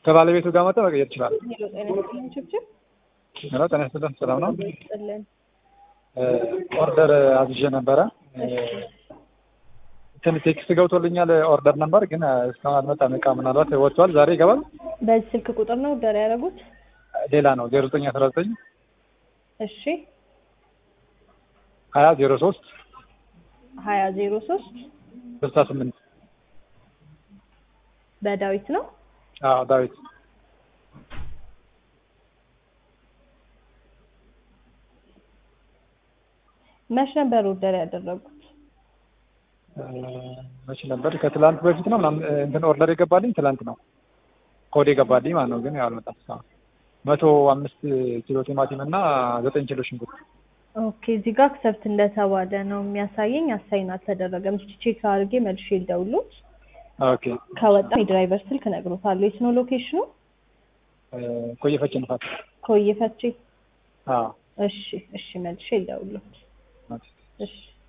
ከባለቤቱ ጋር መጥተህ መቀየር ይችላል። ሄሎ ጤና ይስጥልኝ ችብችብ ሄሎ ጤና ይስጥልን ሰላም ነው? ይስጥልን። ኦርደር አዝዤ ነበረ እንትን ቴክስት ገብቶልኛል ኦርደር ነበር ግን እስካሁን አልመጣም። እቃ ምናልባት ወጥቷል። ዛሬ ይገባል። በዚህ ስልክ ቁጥር ነው ኦርደር ያደረጉት? ሌላ ነው ዜሮ ዘጠኝ አስራ ዘጠኝ እሺ ሀያ ዜሮ ሶስት ሀያ ዜሮ ሶስት ስልሳ ስምንት በዳዊት ነው። አዎ ዳዊት መች ነበር ኦርደር ያደረጉት? መቼ ነበር? ከትላንት በፊት ነው ምናምን እንትን ኦርደር የገባልኝ ትላንት ነው ኮድ የገባልኝ ማለት ነው። ግን ያው አልመጣም እስካሁን። መቶ አምስት ኪሎ ቲማቲም እና ዘጠኝ ኪሎ ሽንኩርት ኦኬ እዚህ ጋር አክሰፕት እንደተባለ ነው የሚያሳየኝ። አሳይን አልተደረገም። እስኪ ቼክ አድርጌ መልሼ ልደውልዎት። ኦኬ ከወጣ የድራይቨር ስልክ እነግሮታለሁ። የት ነው ሎኬሽኑ? ቆየ ፈጭ ንፋት ኮዬ ፈቼ። አዎ እሺ እሺ መልሼ ልደውልዎት። እሺ